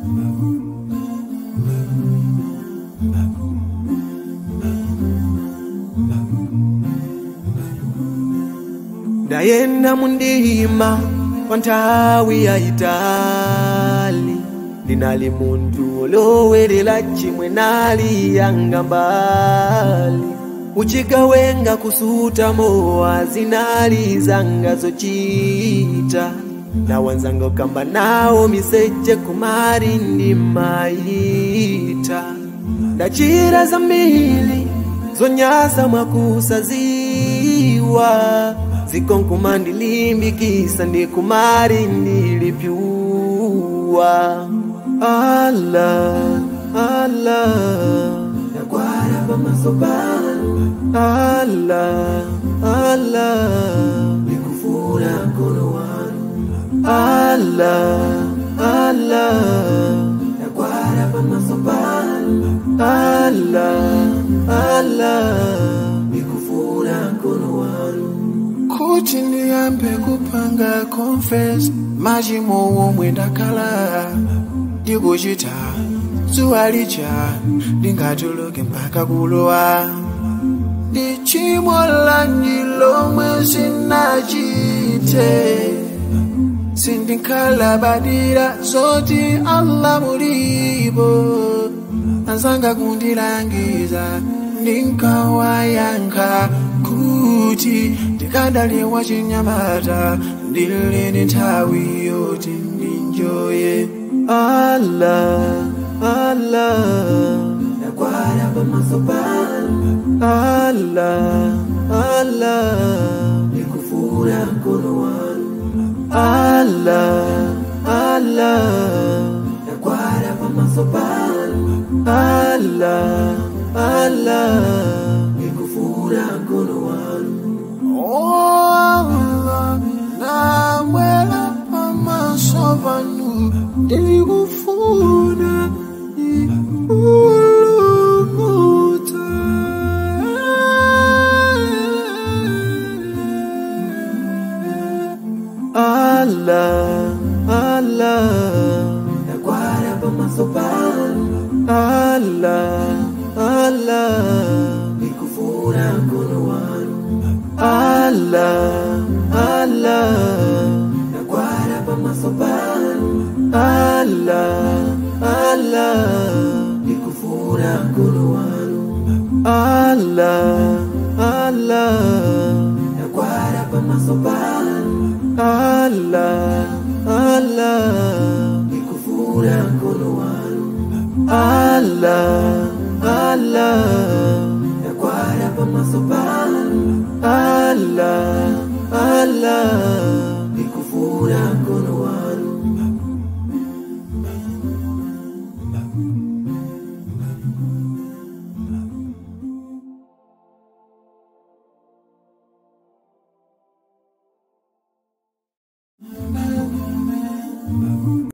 ndayenda mundima kwa nthawi yayitali ndinali munthu olowerera chimwe nali yanga mbali uchigawenga kusuta mowa zinali zanga zochita na wanzanga ukamba nawo miseche kumari ndimayita ndachira zambiri zonyansa mwakusaziwa zikonkuma ndilimbikisa ndikumari ndilipyuwa ala ala nakwara pamasopano ala ala nikufuna mkono wanu ala ala nakwara pamasopano ala ala nikufuna mkono wanu kuti ndiyambe kupanga confess machimo omwe ndakhala ndikuchita zuwa lija ndingatuluke mpaka kulowa ndi chimo lanji lomwe sinachite sindikhalabadira zoti allah mulipo anzanga kundilangiza ndinkawayankha kuti ndikadali wachinyamata ndilini nthawi yoti ndinjoye ala ala nakwara pamasopano ala ala ndikufuna mkono wanu ala ala nakwara pamasopano ala ala ndikufuna mkono wanu oh, Allah, namwela pamasopano ndikufuna ulumuta ala ala nakwara pamasopano ala ala ndikufuna mkono wanu ala ala nakwara pamasopano ala ala ndikufuna mkono wanu ala ala nakwara pamasopano ala ala ndikufuna mkono wanu ala ala nakwara pamasopano ala ala ndikufuna